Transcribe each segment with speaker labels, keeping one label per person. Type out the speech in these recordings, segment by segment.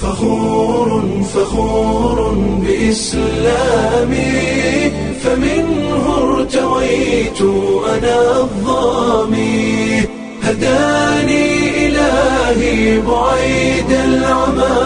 Speaker 1: فخور فخور بإسلامي فمنه ارتويت أنا الظامي هداني إلهي بعيد العمى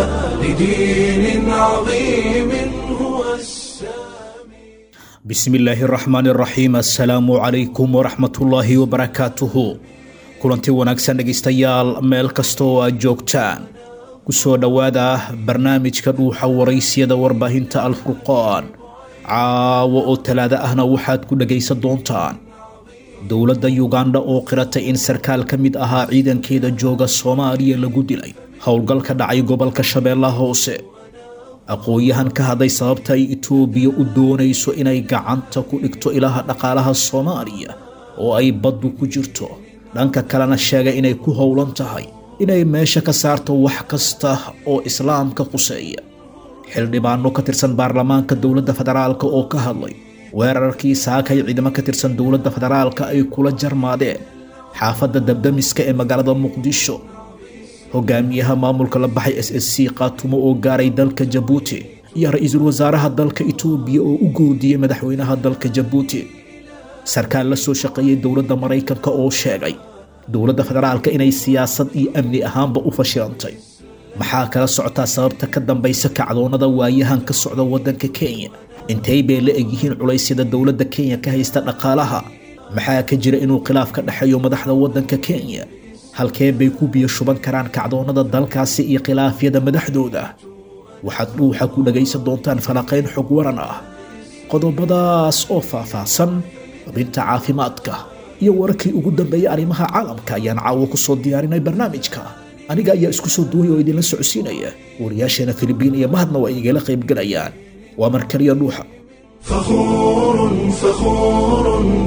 Speaker 1: لدين عظيم هو السامي
Speaker 2: bismi illaahi araxmaan araxiim assalaamu calaykum waraxmatullaahi wabarakaatuhu kulanti wanaagsan dhegaystayaal meel kasta oo aad joogtaan ku soo dhowaada barnaamijka dhuuxa waraysiyada warbaahinta alfurqaan caawo oo talaado ahna waxaad ku dhegaysan doontaan dowladda yugandha oo qiratay in sarkaal ka mid ahaa ciidankeeda jooga soomaaliya lagu dilay howlgal ka dhacay gobolka shabeellaha hoose aqoon-yahan ka hadlay sababta ay itoobiya u doonayso inay gacanta ku dhigto ilaha dhaqaalaha soomaaliya oo ay baddu ku jirto dhanka kalena sheegay inay ku howlan tahay inay meesha ka saarto wax kasta oo islaamka quseeya xildhibaano ka tirsan baarlamaanka dowladda federaalka oo ka hadlay weerarkii saakay ciidamo ka tirsan dowladda federaalka ay kula jarmaadeen xaafadda dabdamiska ee magaalada muqdisho hogaamiyaha maamulka la baxay s s c qaatumo oo gaaray dalka jabuuti iyo ra-iisul wasaaraha dalka itoobiya oo u goodiyey madaxweynaha dalka jabuuti sarkaal la soo shaqeeyey dowladda maraykanka oo sheegay dowladda federaalka inay siyaasad iyo amni ahaanba u fashilantay maxaa kala socotaa sababta ka dambaysa kacdoonnada waayahan ka socda waddanka kenya intay bay la egyihiin culaysyada dowladda kenya ka haysta dhaqaalaha maxaa ka jira inuu khilaaf ka dhexeeyo madaxda waddanka kenya halkee bay ku biyo shuban karaan kacdoonnada dalkaasi iyo khilaafyada madaxdooda waxaad dhuuxa ku dhagaysan doontaan falaqayn xog waran ah qodobadaas oo faahfaahsan xubinta caafimaadka iyo wararkii ugu dambeeyay arrimaha caalamka ayaan caawo ku soo diyaarinay barnaamijka aniga ayaa isku soo duway oo idinla socodsiinaya wariyaasheena filibiin iyo mahadna waa igala qaybgelayaan waa mar kaliya dhuuxa
Speaker 1: فخور فخور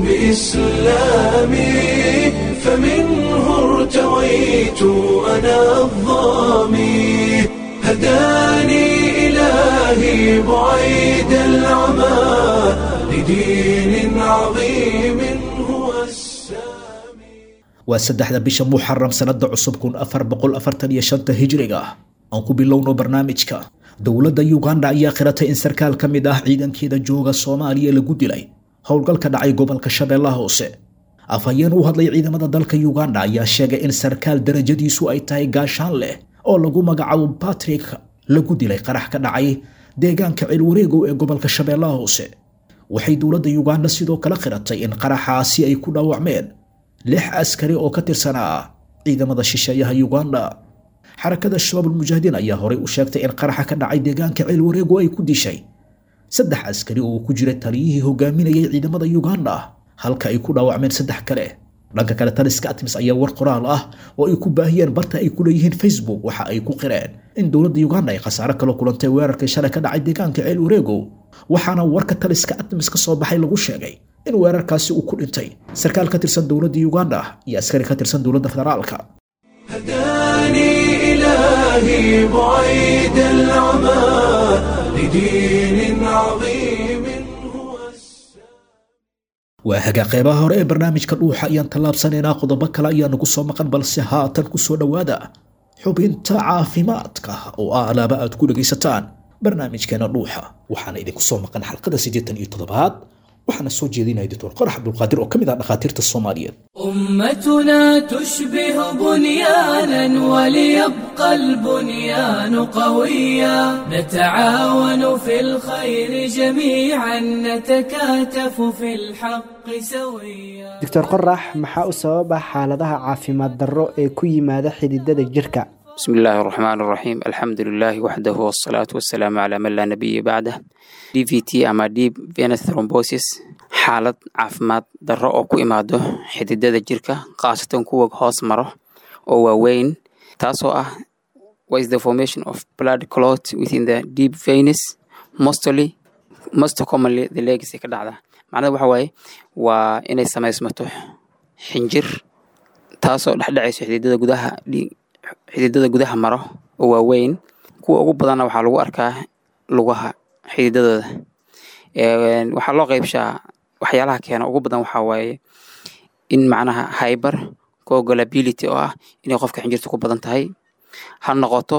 Speaker 1: بإسلامي فمنه ارتويت أنا الظامي هداني إلهي بعيد العمى لدين عظيم هو السامي
Speaker 2: waa saddexda bisha muxaram sanada cusub kun afar boqol afartan iyo shanta hijriga aan ku bilowno barnaamijka dowladda yuganda ayaa qiratay in sarkaal ka mid ah ciidankeeda jooga soomaaliya lagu dilay howlgal ka dhacay gobolka shabeellaha hoose afhayeen u hadlay ciidamada dalka yuganda ayaa sheegay in sarkaal darajadiisu ay tahay gaashaan leh oo lagu magacaabo batrick lagu dilay qarax ka dhacay deegaanka cilwareegow ee gobolka shabeellaha hoose waxay dowladda yuganda sidoo kale qiratay in qaraxaasi ay ku dhaawacmeen lix askari oo ka tirsanaa ciidamada shisheeyaha yuganda xarakada shabaab ulmujaahidiin ayaa horey u sheegtay in qaraxa ka dhacay deegaanka ceelwareego ay ku dishay saddex askari oo ku jira taliyihii hogaaminayay ciidamada yuganda halka ay ku dhaawacmeen saddex kale dhanka kale taliska atmis ayaa war qoraal ah oo ay ku baahiyeen barta ay ku leeyihiin facebook waxa ay ku qireen in dowladda yuganda ay khasaare kala kulantay weerarkii shalay ka dhacay deegaanka ceel wareego waxaana warka taliska atmis ka soo baxay lagu sheegay in weerarkaasi uu ku dhintay sarkaal ka tirsan dowladda yuganda iyo askari ka tirsan dowladda federaalka
Speaker 1: هداني إلهي بعيد العمى لدين عظيم هو السامي
Speaker 2: waa hagaa qeybaha hore ee barnaamijka dhuuxa ayaan tallaabsanaynaa qodobo kale ayaa nagu soo maqan balse haatan ku soo dhowaada xubinta caafimaadka oo ah alaaba aad ku dhegaysataan barnaamijkeena dhuuxa waxaana idinku soo maqan xalqada siddeetan iyo toddobaad waxaana soo jeedinaya doctor qorax cabdulqaadir oo ka mid ah dhakhaatiirta soomaaliyeed
Speaker 3: أمتنا تشبه بنيانا وليبقى البنيان قويا نتعاون في الخير جميعا نتكاتف في الحق سويا
Speaker 4: doctor qorax maxaa u sababa xaaladaha caafimaad darro ee ku yimaada xididada jirka
Speaker 5: بسم الله الرحمن الرحيم الحمد لله وحده والصلاة والسلام على من لا نبي بعده DVT ama deep venous thrombosis xaalad caafimaad darro oo ku imaado xididada jirka khaasatan kuwa hoos maro oo waaweyn taasoo ah what is the formation of blood clot within the deep venous mostly most commonly the legs ay ka dhacda macnada waxa waaye waa inay samaysmato xinjir taasoo dhexdhacayso xididada gudaha dhiig xididada gudaha maro oo waaweyn kuwa ugu badanna waxaa lagu arkaa lugaha xididadooda Een, waxaa loo qeybshaa waxyaalaha keena ugu badan waxaa waaye in macnaha hyber coagulability oo ah inay qofka xinjirta ku badan tahay ha noqoto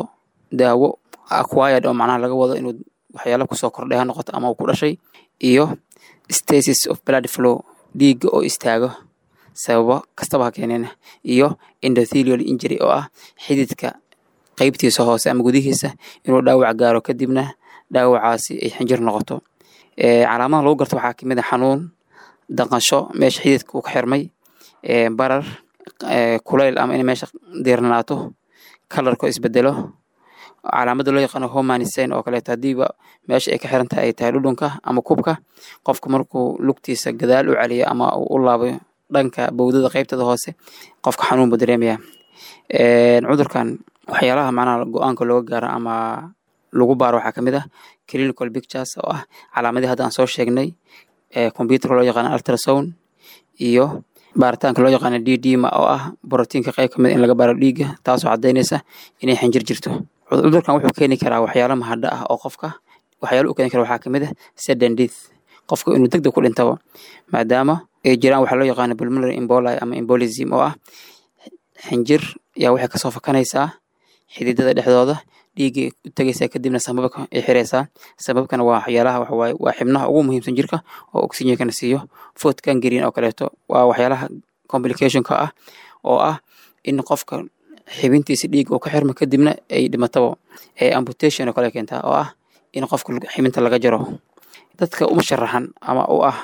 Speaker 5: daawo acquired oo macnaha laga wado inuu waxyaalo kusoo kordhay ha noqoto ama uu ku dhashay iyo stasis of blood flow dhiigga oo istaago sababo kastaba ha keeneen iyo endothelial injury oo ah xididka qeybtiisa hoose ama gudihiisa inuu dhaawac gaaro kadibna dhaawacaasi ay xinjir noqoto calaamadaha lagu garto waxaa kamid a xanuun daqasho meesha xididka uu ka xirmay barar kulayl ama inay meesha diirnanaato kalarko isbedelo calaamada loo yaqaano homanisen oo kaleeto hadiiba meesha ay ka xiran tahay ay tahay dhudhunka ama kubka qofka markuu lugtiisa gadaal u celiyo ama uu u laabo dhanka bowdada qeybtada hoose qofka xanuun buu dareemaya cudurkan waxyaalaha macnaha go-aanka looga gaaro ama lagu baaro waxaa kamid ah clinical pictures oo ah calaamadii hadda aan soo sheegnay computerka loo yaqaano ultrasound iyo baaritaanka loo yaqaano d d ma oo ah borotiinka qayb kamid in laga baaro dhiigga taasoo caddaynaysa inay xinjir jirto cudurkan wuxuu keeni karaa waxyaalo mahadho ah oo qofka waxyaalo u keeni kara waxaa kamid ah sudden death qofka inuu deg deg ku dhintaba maadaama ay jiraan waxaa loo yaqaano pulmonary emboli ama embolism oo ah xinjir yaa waxay kasoo fakanaysaa xididada dhexdooda dhiiggay u tegaysaa kadibna sababka ay xiraysaa sababkana waa waxyaalaha waxawaaye waa xibnaha ugu muhiimsan jirka oo oxygenkana siiyo food gangrene oo kaleeto waa waxyaalaha complicationka ah oo ah in qofka xibintiisa dhiig uu ka xirmo kadibna ay dhimataba amputation oo kale keentaa oo ah in qofka xibinta laga jaro dadka uma sharaxan ama u ah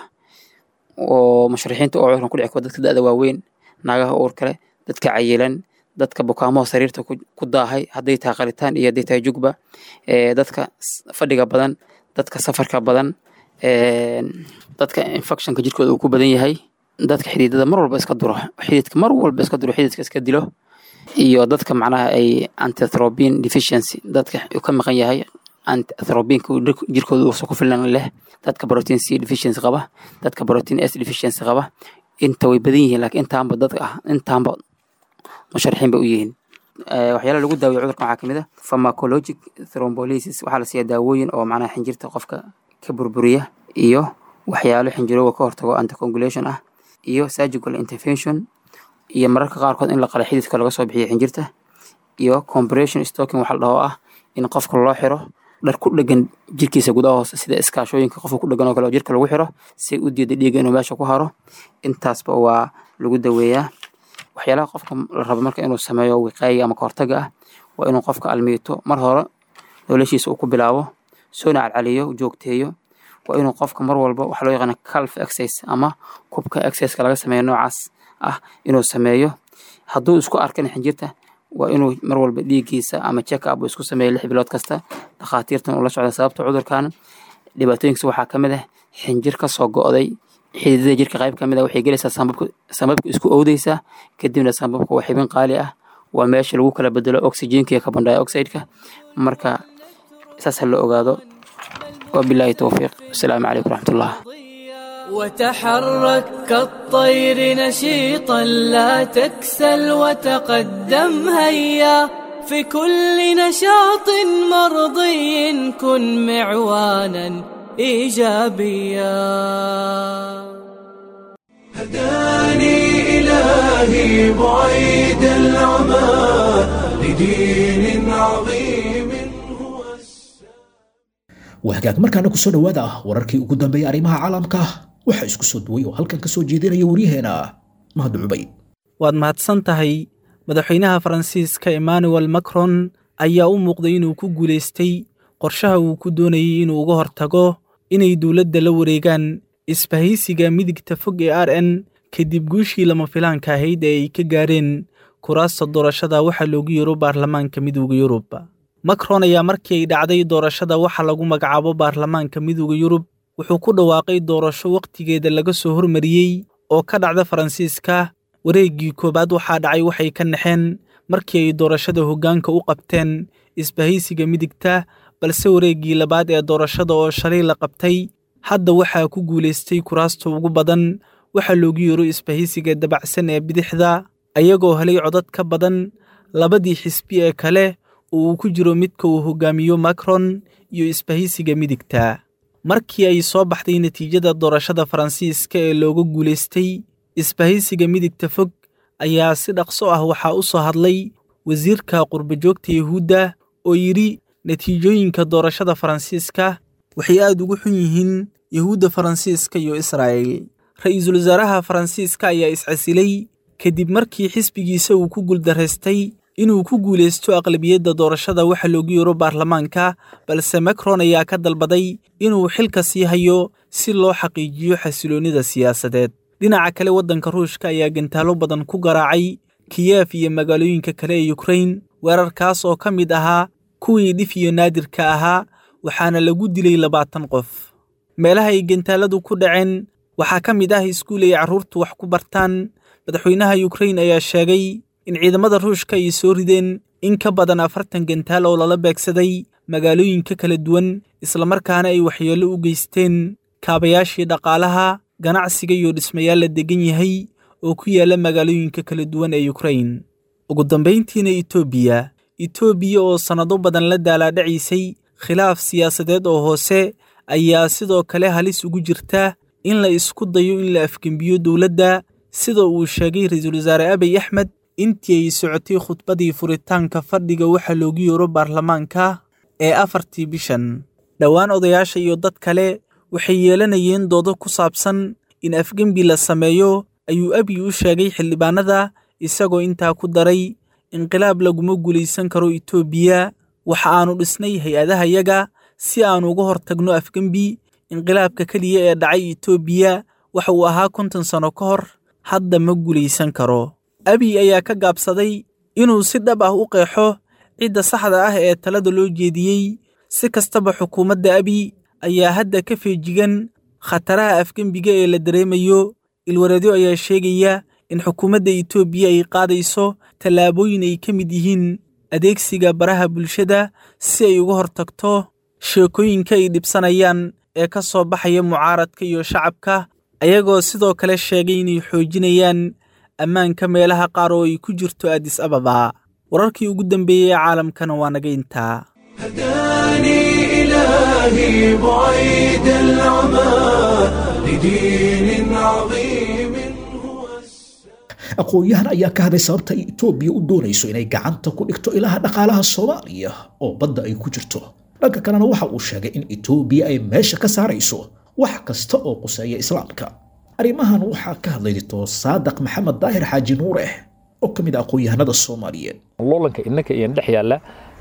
Speaker 5: oo musharaxiinta oo cudurkan ku dhici karo dadka da-da waaweyn naagaha uur kale dadka cayilan dadka bukaamaha sariirta ku daahay hadday tahay qalitaan iyo hadday tahay jugba dadka fadhiga badan dadka safarka badan dadka infectionka jirkooda uu ku badan yahay dadka xididada mar walba iska duro xididka mar walba iska duro xididka iska dilo iyo dadka macnaha ay antithrobin deficiency dadka uu ka maqan yahay antithrobinka jirkooda uusan ku filan leh dadka protein c deficiency qaba dadka protein s deficiency qaba inta way badan yihiin laakiin intaanba dadka ah intaanba musharaxiin bay u yihiin waxyaalaha lagu daaweyo cudurkan waxaa kamid ah pharmacologic thrombolysis waxaa la siiyaa daawooyin oo macnaha xinjirta qofka ka burburiya iyo waxyaalo xinjirooga ka hortago anticoagulation ah iyo surgical intervention iyo mararka qaarkood in la qala xididka laga soo bixiyo xinjirta iyo compression stocking waxa la dhaho ah in qofka loo xiro dhar ku dhegan jirkiisa gudaha hoose sida iskaashooyinka qofka ku dhegan oo kale oo jirka lagu xiro si u diida dhiigga inuu meesha ku haro intaasba waa lagu daweeyaa waxyaalaha qofka la rabo marka inuu sameeyo wiqaayiga ama kahortaga ah waa inuu qofka almiito mar hore noloshiisa uu ku bilaabo soona calcaliyo joogteeyo waa inuu qofka mar walba waxa loo yaqaana calf exercise ama kubka exerciseka laga sameeyo noocaas ah inuu sameeyo hadduu isku arkan xinjirta waa inuu mar walba dhiiggiisa ama check up uu isku sameeyo lix bilood kasta dhakhaatiirtan uu la socda sababta cudurkan dhibaatooyinkiisa waxaa ka mid ah xinjir ka soo go'day xididada jirka qayb ka mid ah waxay gelaysaa sambabka sambabka isku owdeysaa kadibna sambabka waa xibin qaali ah waa meesha lagu kala bedelo oxygenka iyo carbon dioxide-ka marka saas ha la ogaado wabilaahi towfiiq wasalaamu calaykum waraxmatullah
Speaker 3: وتحرك كالطير نشيطا لا تكسل وتقدم هيا في كل نشاط مرضي كن معوانا ايجابيا
Speaker 1: هداني إلهي بعيد العمى لدين عظيم هو
Speaker 2: wahagaag markaana kusoo dhowaada wararkii ugu dambeeyay arrimaha caalamka waxaa isku soo duway oo halkan ka soo jeedinaya waryaheena mahad cubayd
Speaker 6: waad mahadsan tahay madaxweynaha faransiiska emmanuel macron ayaa u muuqday inuu ku guulaystay qorshaha uu ku doonayey inuu uga hortago inay dowladda la wareegaan isbahaysiga midigta fog ee r n kadib guushii lama filaanka ahayd ee ay ka gaareen kuraasta doorashada waxaa loogu yeero baarlamaanka midowda yurub macron ayaa markii ay dhacday doorashada waxa lagu magacaabo baarlamaanka midowda yurub wuxuu ku dhawaaqay doorasho wakhtigeeda laga soo hormariyey oo ka dhacda faransiiska wareeggii koowaad waxaa dhacay waxay ka naxeen markii ay doorashada hoggaanka u qabteen isbahaysiga midigta balse wareeggii labaad ee doorashada oo shalay la qabtay hadda waxaa ku guulaystay kuraasta ugu badan waxaa loogu yeero isbahaysiga dabacsan ee bidixda ayagoo helay codad ka badan labadii xisbi ee kale oo uu ku jiro midka uu hoggaamiyo macron iyo isbahaysiga midigta markii ay soo baxday natiijada doorashada faransiiska ee looga guulaystay isbahaysiga midigta fog ayaa si dhaqso ah waxaa u soo hadlay wasiirka qurbajoogta yuhuudda oo yidhi natiijooyinka doorashada faransiiska waxay aad ugu xun yihiin yuhuudda faransiiska iyo israa'il ra'iisul wasaaraha faransiiska ayaa iscasilay kadib markii xisbigiisa uu ku guuldaraystay inuu ku guulaysto aqlabiyadda doorashada waxa loogu yeero baarlamaanka balse macron ayaa ka dalbaday inuu xilka sii hayo si loo xaqiijiyo xasiloonnida siyaasadeed dhinaca kale waddanka ruushka ayaa gantaalo badan ku garaacay kiyef iyo magaalooyinka kale ee yukrain weerarkaas oo ka mid ahaa kuwii dhif iyo naadirka ahaa waxaana lagu dilay labaatan qof meelaha ay gantaaladu ku dhaceen waxaa ka mid ah iskuul ay carruurtu wax ku bartaan madaxweynaha yukrain ayaa sheegay in ciidamada ruushka ay soo rideen in ka badan afartan gantaal oo lala beegsaday magaalooyinka kala duwan islamarkaana ay waxyeello u geysteen kaabayaashii dhaqaalaha ganacsiga iyo dhismayaal la degan yahay oo ku yaalla magaalooyinka kala duwan ee yukrain ugu dambayntiina etoobiya etoobiya oo sannado badan la daalaadhacaysay khilaaf siyaasadeed oo hoose ayaa sidoo kale halis ugu jirta in la isku dayo in la afgembiyo dowladda sida uu sheegay ra-iisul wasaare abiy axmed intii ay socotay khudbadii furitaanka fadhiga waxa loogu yeero baarlamaanka ee afartii bishan dhowaan odayaasha iyo dad kale waxay yeelanayeen doodo ku saabsan in afgembi la sameeyo ayuu abiy u sheegay xildhibaanada isagoo intaa ku daray inqilaab laguma guulaysan karo etoobiya waxa aanu dhisnay hay-adahayaga si aan uga hortagno afgembi inqilaabka keliya ee dhacay etoobiya waxa uu ahaa konton sanno ka hor hadda ma guulaysan karo abiy ayaa ka gaabsaday inuu si dhab ah u qeexo cidda saxda ah ee talada loo jeediyey si kastaba xukuumadda abiy ayaa hadda ka feejigan khataraha afgembiga ee la dareemayo ilwareedyo ayaa sheegaya in xukuumadda etoobiya ay qaadayso tallaabooyin ay ka mid yihiin adeegsiga baraha bulshada si ay uga hortagto sheekooyinka ay dhibsanayaan ee ka soo baxaya mucaaradka iyo shacabka ayagoo sidoo kale sheegay inay xoojinayaan ammaanka meelaha qaar oo ay ku jirto adis ababa wararkii ugu dambeeyey ee caalamkana waa naga intaa
Speaker 1: هداني إلهي بعيد العمى لدين عظيم هو
Speaker 2: aqoon-yahan ayaa ka hadlay sababta ay etoobiya u doonayso inay gacanta ku dhigto ilaha dhaqaalaha soomaaliya oo badda ay ku jirto dhanka kalena waxa uu sheegay in etoobiya ay meesha ka saarayso wax kasta oo quseeya islaamka arrimahan waxaa ka hadlay dictor saadaq maxamed daahir xaaji nuure oo ka mid ah aqoon-yahanada soomaaliyeed
Speaker 7: loolanka innaka iyo dhex yaalla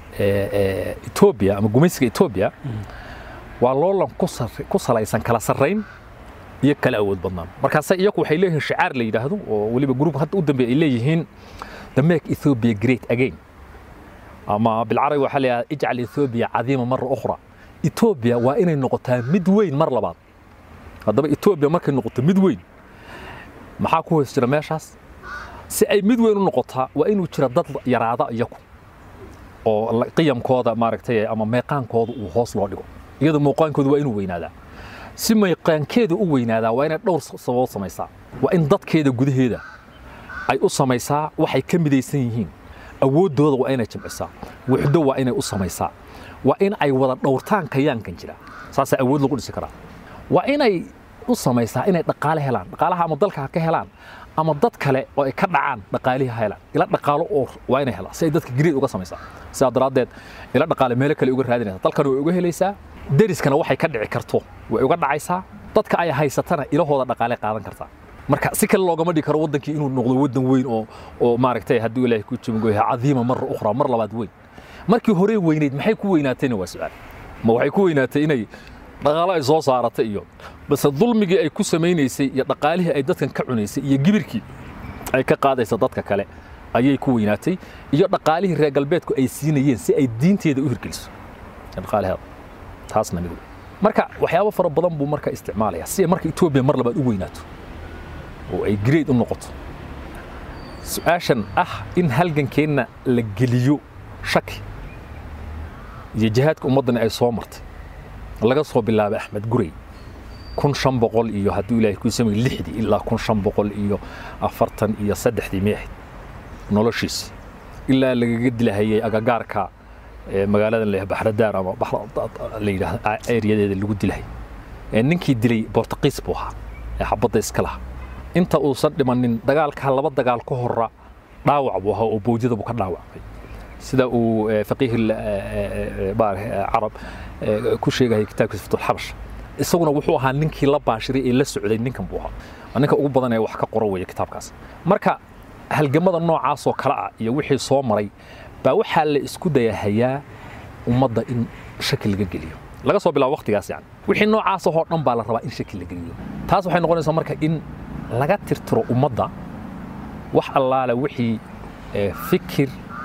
Speaker 7: etoobiya ama gumaysiga etoobiya waa loolan ku sar- ku salaysan kala sarrayn iyo kala awood badnaan markaase iyagu waxay leeyihiin shicaar la yidhaahdo oo weliba gruubka hadda u dambeeya ay leeyihiin the make ethiopia great again ama bilcarabi waxaa la yidhahdaa ijcal ethiopia cadiima mara ukhra etoobiya waa inay noqotaa mid weyn mar labaad haddaba etoobiya markay noqoto mid weyn maxaa ku hoos jira meeshaas si ay mid weyn u noqotaa waa inuu jira dad yaraada iyagu oo la- qiyamkooda maaragtay ama meeqaankooda uu hoos loo dhigo iyadoo muuqaankooda waa inuu weynaadaa si meeqaankeeda u weynaadaa waa inay dhowr sababood samaysaa waa in dadkeeda gudaheeda ay u samaysaa waxay ka midaysan yihiin awooddooda waa inay jimcisaa wuxdo waa inay u samaysaa waa in ay wada dhowrtaan kayaankan jira saasaa awood lagu dhisi karaa waa inay u samaysaa inay dhaqaale helaan dhaqaalaha ama dalka ha ka helaan ama dad kale oo ay ka dhacaan dhaqaalihii ha helaan ila dhaqaalo oo waa inay helaan si ay dadka gariid uga samaysaa sidaa daraaddeed ila dhaqaale meelo kale uga raadinaysaa dalkana way uga helaysaa deriskana waxay ka dhici karto way uga dhacaysaa dadka ay haysatana ilahooda dhaqaale qaadan kartaa marka si kale loogama dhigi karo wadankii inuu noqdo wadan weyn oo oo maaragtay hadduu ilaahay ku jimgoyahay cadiima mara ukhra mar labaad weyn markii hore weynayd maxay ku weynaatayna waa su'aal ma waxay ku weynaatay inay dhaqaalo ay soo saaratay iyo base dulmigii ay ku samaynaysay iyo dhaqaalihii ay dadkan ka cunaysay iyo gibirkii ay ka qaadaysa dadka kale ayay ku weynaatay iyo dhaqaalihii reer galbeedku ay siinayeen si ay diinteeda u hirgeliso dhaqaalaheeda taasna mid wey marka waxyaabo fara badan buu marka isticmaalaya si ay marka etoobiya mar labaad u weynaato oo ay grade u noqoto su-aashan ah in halgankeenna la geliyo shaki iyo jihaadka ummaddani ay soo martay laga soo bilaabay axmed gurey kun shan boqol iyo hadduu ilaahay ku samay lixdii ilaa kun shan boqol iyo afartan iyo saddexdii miyay ahayd noloshiisi ilaa lagaga dilahayay agagaarka ee magaaladan la baxradaar ama baxra- la yidhaahdo ereyadeeda lagu dilahayay ee ninkii dilay bortuqiis buu ahaa ee xabadda iska lahaa inta uusan dhimanin dagaalka laba dagaal ka hora dhaawac buu ahaa oo boojada buu ka dhaawacmay sida uu faqiih carab ku sheegayay kitaabkiisa fatulxabash isaguna wuxuu ahaa ninkii la baashiray ee la socday ninkan buu ahaa waa ninka ugu badan ee wax ka qoro weeye kitaabkaas marka halgamada noocaasoo kale ah iyo wixii soo maray baa waxaa la isku dayahayaa ummadda in shaki laga geliyo laga soo bilaabo waqtigaas yani wixii noocaas oo dhan baa la rabaa in shaki la geliyo taas waxay noqonaysaa marka in laga tirtiro ummadda wax allaale wixii fikir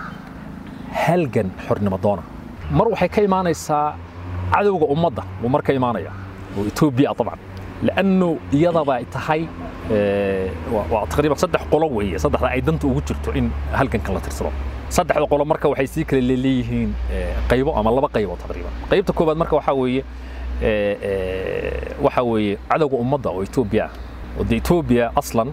Speaker 7: halgan xornimo doona mar waxay ka imaanaysaa cadowga ummadda wuu mar ka imaanaya oo etoobiya طبعا لأنه iyadaba tahay waa taqriiban saddex qolo weeye saddexda ay danta ugu jirto in halgankan la tirsado saddexda qolo marka waxay sii kala leeyihiin qaybo ama laba qaybo taqriiban qaybta koobaad marka waxaa weeye waxaa weeye cadowga ummadda oo etoobiya ah oo dee etoobiya aslan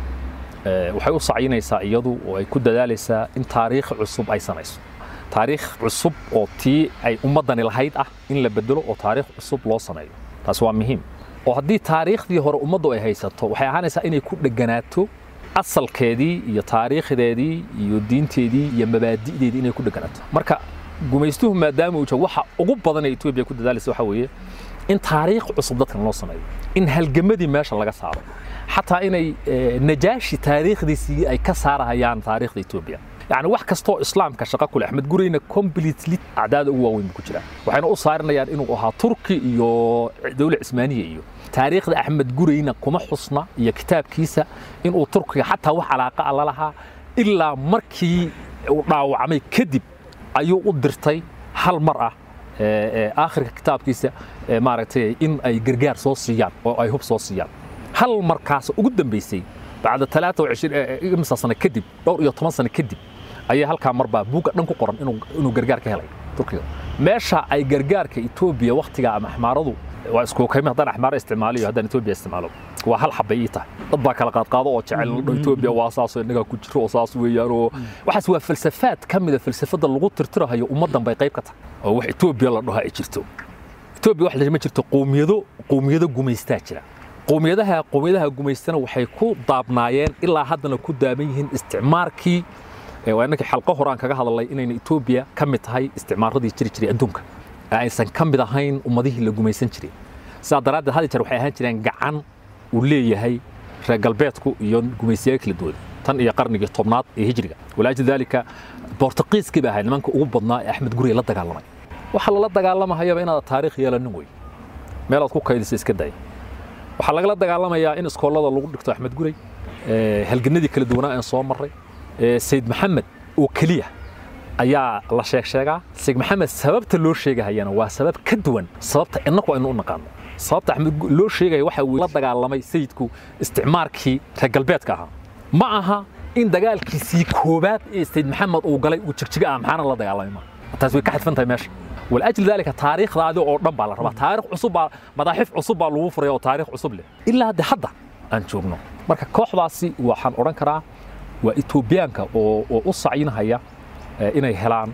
Speaker 7: waxay u sacyinaysaa iyadu oo ay ku dadaalaysaa in taariikh cusub ay samayso taariikh cusub oo tii ay ummaddani lahayd ah in la bedelo oo taariikh cusub loo sameeyo taas waa muhiim oo haddii taariikhdii hore ummaddu ay haysato waxay ahaanaysaa inay ku dheganaato asalkeedii iyo taariikhdeedii iyo diinteedii iyo mabaadi'deedii inay ku dheganaato marka gumaystuhu maadaama uu joogo waxa ugu badan ee etoobiya ku dadaalaysa waxaa weeye in taariikh cusub dadkan loo sameeyo in halgamadii meesha laga saaro xataa inay najaashi taariikhdiisii ay ka saarahayaan taariikhda etoobiya يعني wax kastoo islaamka shaqo ku leh axmed gureyna completely acdaada ugu waaweyn ku jira waxayna u saarinayaan inuu ahaa turki iyo dowla cismaaniya iyo taariikhda axmed gureyna kuma xusna iyo kitaabkiisa inuu turkiga xataa wax calaaqa a lalahaa ilaa markii uu dhaawacmay kadib ayuu u dirtay hal mar ah aakhirka kitaabkiisa maaragtay in ay gargaar soo siiyaan oo ay hub soo siiyaan hal markaas ugu dambaysay bacda talaata imsa sano kadib dhowr iyo toban sano kadib ayaa halkaa marbaa buugga dhan ku qoran inuu gargaar ka helay turkiga meesha ay gargaarka etoobiya wakhtiga ama axmaaradu waa isku kaymi haddaan axmaaro isticmaaliyo haddaan etoobiya isticmaalo waa hal xabay ii tahay dad baa kala qaadqaado oo jecel etoobiya waa saasoo innagaa ku jiro oo saas weeyaan oo waxaas waa falsafaad ka mida falsafada lagu tirtirahayo ummaddan bay qayb ka tahay oo wax etoobiya la dhaho ay jirto etoobiya wax ma jirto qowmiyado qowmiyado gumaystaa jira qowmiyadaha qowmiyadaha gumaystana waxay ku daabnaayeen ilaa haddana ku daaban yihiin isticmaarkii waa inankii xalqo hore aan kaga hadalnay inayna etoobiya ka mid tahay isticmaaradii jiri jiray adduunka aysan ka mid ahayn ummadihii la gumaysan jiray sidaa daraaddeed had jeer waxay ahaan jireen gacan uu leeyahay reer galbeedku iyo gumaysiyaal kala duwan tan iyo qarnigii tobnaad ee hijriga walaajli daalika bortuqiiskii ba ahayd nimanka ugu badnaa ee axmed guriga la dagaalamay waxa lala dagaalamahayaba inaad taariikh yeelanin wey meelaad ku kaydisa iska day waxaa lagala dagaalamayaa in iskoolada lagu dhigto axmed gurey halganadii kala duwanaa aan soo marray sayid maxamed oo keliya ayaa la sheeg sheegaa sayid maxamed sababta loo sheegahayana waa sabab ka duwan sababta innaku aynu u naqaano sababta axmed loo sheegaya waxa uu la dagaalamay sayidku isticmaarkii reer galbeedka ahaa ma aha in dagaalkiisii koobaad ee sayid maxamed uu galay uu jigjiga ah maxaana la dagaalamay ma taas way ka xadfan tahay meesha walajli daalika taariikhdaadi oo dhan baa la rabaa taariikh cusub baa madaaxif cusub baa lagu furaya oo taariikh cusub leh ilaa hadde hadda aan joogno marka kooxdaasi waxaan odhan karaa waa etoobiyaanka oo oo u sacyinahaya inay helaan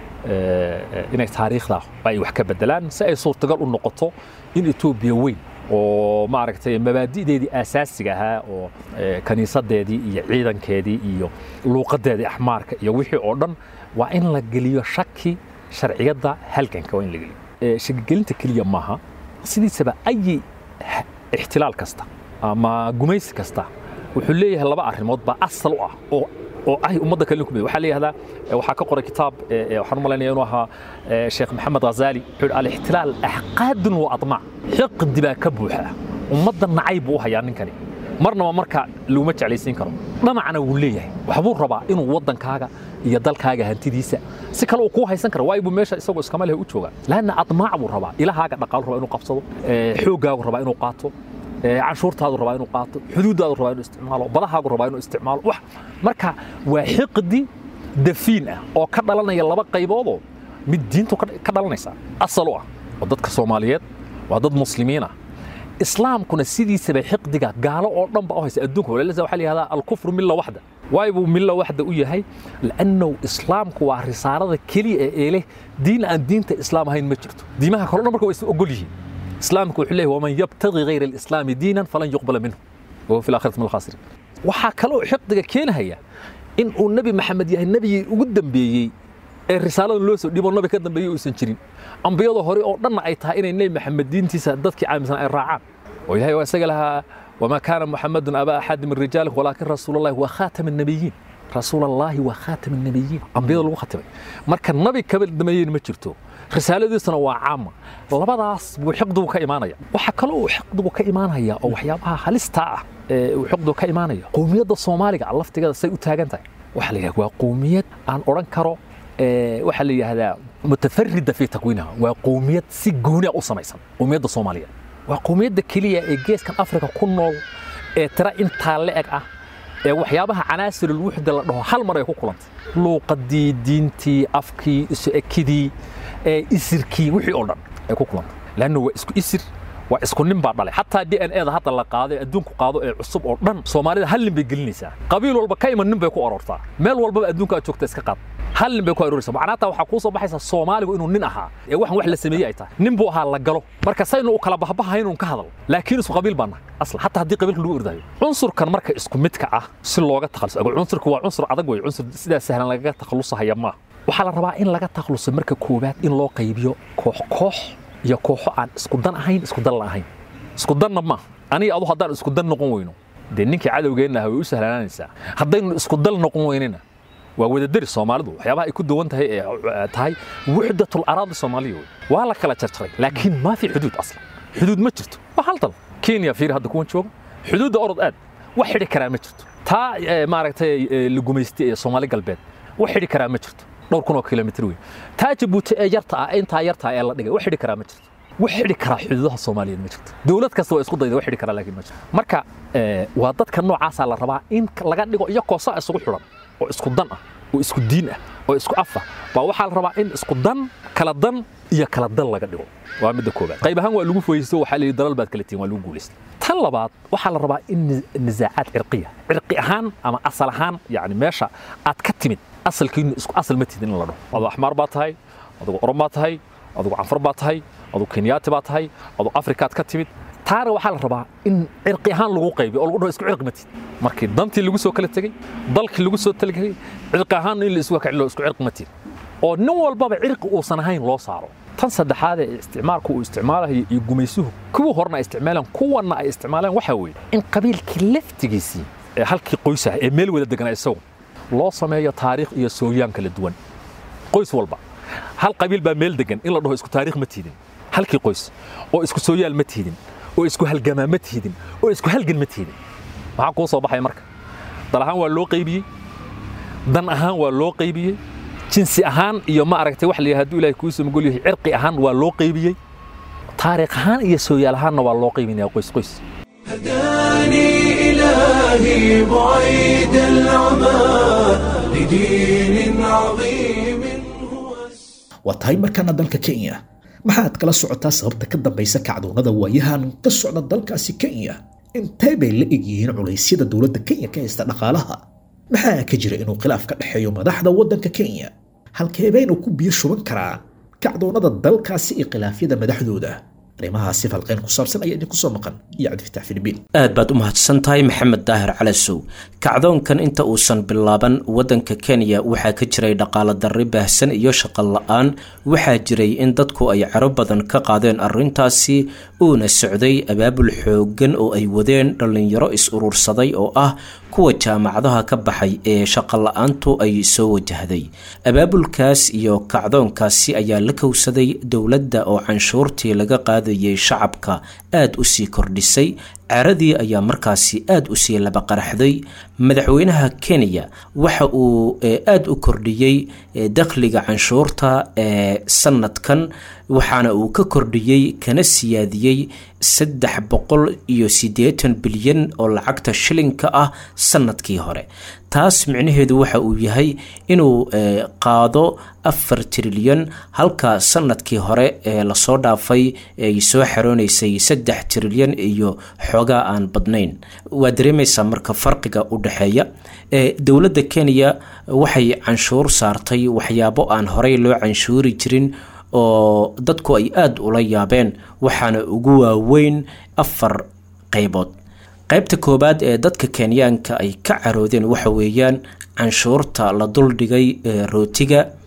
Speaker 7: inay taariikhda ay wax ka bedelaan si ay suurtagal u noqoto in etoobiya weyn oo maaragtay mabaadi'deedii aasaasiga ahaa oo kaniisadeedii iyo ciidankeedii iyo luuqadeedii axmaarka iyo wixii oo dhan waa in la geliyo shaki sharciyadda halganka waa in la geliyo shakigelinta keliya maaha sidiisaba ayi ixtilaal kasta ama gumaysi kasta wuxuu leeyahay laba arrimood baa asal u ah oo oo ah ummadda kale ku waxaa leeyahay waxaa ka qoray kitaab waxaan u malaynaya inuu ahaa sheekh maxamed ghazaali wuxuu al-ixtilaal axqaadun wa admac xiqdi baa ka buuxa ummadda nacay buu u hayaa ninkani marnaba marka laguma jeclaysiin karo dhamacna wuu leeyahay waxbuu rabaa inuu waddankaaga iyo dalkaaga hantidiisa si kale uu kuu haysan kara waayo buu meesha isagoo iskama leh u joogaa laanna admaac buu rabaa ilahaaga dhaqaalu rabaa inuu qabsado xooggaagu rabaa inuu qaato canshuurtaadu rabaa inuu qaato xuduuddaadu rabaa inuu isticmaalo badahaagu rabaa inuu isticmaalo wax marka waa xiqdi dafiin ah oo ka dhalanaya laba qayboodoo mid diintu ka dhalanaysa asal u ah oo dadka soomaaliyeed waa dad muslimiin ah islaamkuna sidiisaba xiqdiga gaalo oo dhan ba u haysa adduunka walaalisa waxaa la yihahdaa alkufru milla waxda waay buu milla waxda u yahay lannahu islaamku waa risaarada keliya ee eeleh diin aan diinta islaam ahayn ma jirto diimaha kale dhan marka waa is ogol yihiin islaamku wuxuu leeyahay waman yabtagi gayra alislaami diinan falan yuqbala minhu wahuwa fi laakhirati min alkhaasiriin waxaa kaloo xiqdiga keenahaya in uu nebi maxamed yahay nebigii ugu dambeeyey ee risaaladan loo soo dhibo nabi ka dambeeyey uusan jirin ambiyada hore oo dhanna ay tahay inay nebi maxamed diintiisa dadkii caaminsan ay raacaan oo ilahay waa isaga lahaa wamaa kaana muxamadun abaa axadi min rijaalikum walaakin rasuulallahi waa khaatam annabiyiin rasuulallaahi waa khaatam annabiyiin ambiyada lagu khatimay marka nabi kaba dameeyeyna ma jirto risaaladiisuna waa caama labadaas buu xiqdigu ka imaanaya waxaa kaloo uu xiqdigu ka imaanaya oo waxyaabaha halista ah ee uu xiqdigu ka imaanaya qowmiyadda soomaaliga laftigeeda say u taagan tahay waxaa la yidhahda waa qowmiyad aan odhan karo waxaa la yidhaahdaa mutafarida fi takwiinaha waa qowmiyad si gooni ah u samaysan qowmiyadda soomaaliya waa qowmiyadda keliya ee geeskan afrika ku nool ee tira intaa le'eg ah ee waxyaabaha canaasirul wuxda la dhaho hal mar ay ku kulantay luuqadii diintii afkii isu ekidii ee isirkii wixii oo dhan ay ku kulantay laanna waa isku isir waa isku nin baa dhalay xataa d n eda hadda la qaado ee adduunku qaado ee cusub oo dhan soomaalida hal nin bay gelinaysaa qabiil walba ka iman nin bay ku aroortaa meel walbaba adduunka aad joogta iska qaad hal nin bay ku arooraysaa macnaata waxaa kuu soo baxaysa soomaaligu inuu nin ahaa ee waxan wax la sameeyey ay tahay nin buu ahaa la galo marka saynu u kala bahbahayn uun ka hadal laakiin isku qabiil baa nahay asla xataa haddii qabiilka lagu ordayo cunsurkan marka isku midka ah si looga takhaluso cunsurku waa cunsur adag wey cunsur sidaa sahlan lagaga takhalusahaya maaha waxaa la rabaa in laga takhaluso marka koowaad in loo qaybiyo koox koox iyo kooxo aan isku dan ahayn isku dan la ahayn isku danna maaha aniga adu haddaan isku dan noqon weyno dee ninkii cadowgeenna ah way u sahlanaanaysaa haddaynu isku dal noqon weynina waa wadadari soomaalidu waxyaabaha ay ku duwan tahay ee tahay wuxdatul araadi soomaaliya wey waa la kala jarjaray laakiin maa fi xuduud aslan xuduud ma jirto waa hal dal kenya fiiri hadda kuwan jooga xuduudda orod aad wax xidhi karaa ma jirto taa maaragtay la gumaystay ee soomaali galbeed wax xidhi karaa ma jirto dhowr kun oo kilomitr wey taa jabuuti ee yarta ah intaa yarta ee la dhigay wax xidhi karaa ma jirto wax xidhi karaa xuduudaha soomaaliyeed ma jirto dowlad kasta waa isku dayda wax xidhi karaa laakiin ma jirto marka waa dadka noocaasaa la rabaa in laga dhigo iyo koosa isugu xidhan oo isku dan ah oo isku diin ah oo isku af ah baa waxaa la rabaa in isku dan kala dan iyo kala dan laga dhigo waa midda koobaad qayb ahaan waa lagu foyeysto waxaa la yidhi dalal baad kala tihin waa lagu guulaystay tan labaad waxaa la rabaa in nisaacaad cirqiya cirqi ahaan ama asal ahaan yani meesha aad ka timid asalkiinu isku asal ma tidin in la dhaho aduu axmaar baa tahay adugu orom baa tahay adugu canfar baa tahay adugu kenyaati baa tahay adugu afrikaad ka timid taana waxaa la rabaa in cirqi ahaan lagu qaybiyo oo lagu dhaho isku cirqi ma tid markii dantii lagu soo kala tegey dalkii lagu soo talagay cirqi ahaan in la isku kacilo isku cirqi ma tid oo nin walbaba cirqi uusan ahayn loo saaro tan saddexaad ee isticmaalku uu isticmaalayo iyo gumaysuhu kuwii horena ay isticmaalaan kuwanna ay isticmaalaan waxaa weeye in qabiilkii laftigiisii ee halkii qoys ah ee meel wada deganaa isagu loo sameeyo taariikh iyo sooyaan kala duwan qoys walba hal qabiil baa meel degan in la dhaho isku taariikh ma tiidin halkii qoys oo isku sooyaal ma tiidin oo isku halgamaa ma tiidin oo isku halgan ma tiidin maxaa kuu soo baxaya marka dal ahaan waa loo qaybiyey dan ahaan waa loo qaybiyey jinsi ahaan iyo ma aragtay wax la yidhaha hadduu ilaahay kuu samagol yahay cirqi ahaan waa loo qaybiyey taariikh ahaan iyo sooyaal ahaanna waa loo qaybinaya qoys qoys
Speaker 1: هداني إلهي بعيد العمى لدين عظيم هو
Speaker 2: waa tahay markaana dalka kenya maxaad kala socotaa sababta ka dambaysa kacdoonada waayahan ka socda dalkaasi kenya intee bay la egyihiin culaysyada dowladda kenya ka haysta dhaqaalaha maxaa ka jira inuu khilaaf ka dhexeeyo madaxda waddanka kenya halkee baynu ku biyo shuban karaa kacdoonada dalkaasi iyo khilaafyada madaxdooda arrimahaasi falqayn ku saabsan ayaa idinku soo maqan iyo cabdifatax filibiin
Speaker 8: aad baad u mahadsan tahay maxamed daahir calasow kacdoonkan inta uusan bilaaban waddanka kenya waxaa ka jiray dhaqaalo darri baahsan iyo shaqo la-aan waxaa jiray in dadku ay caro badan ka qaadeen arrintaasi uuna socday abaabul xooggan oo ay wadeen dhallinyaro is-urursaday oo ah kuwa jaamacadaha ka baxay ee shaqo la-aantu ay soo wajahday abaabulkaas iyo kacdoonkaasi ayaa la kowsaday dowladda oo canshuurtii laga qaadayay shacabka aada u sii kordhisay caradii ayaa markaasi aada u sii laba qaraxday madaxweynaha kenya waxa uu aada u kordhiyey dakhliga canshuurta ee sanadkan waxaana uu ka kordhiyey kana siyaadiyey saddex boqol iyo siddeetan bilyan oo lacagta shilinka ah sanadkii hore taas micnaheedu waxa uu yahay inuu qaado afar trilyan halka sanadkii hore ee lasoo dhaafay ay soo xaroonaysay saddex trilyan iyo xoogaa aan badnayn waa dareemaysaa marka farqiga u dhexeeya dowladda kenya waxay canshuur saartay waxyaabo aan horey loo canshuuri jirin oo dadku ay aada ula yaabeen waxaana ugu waaweyn afar qaybood qaybta koowaad ee dadka kenyaanka ay ka caroodeen waxa weeyaan canshuurta la duldhigay rootiga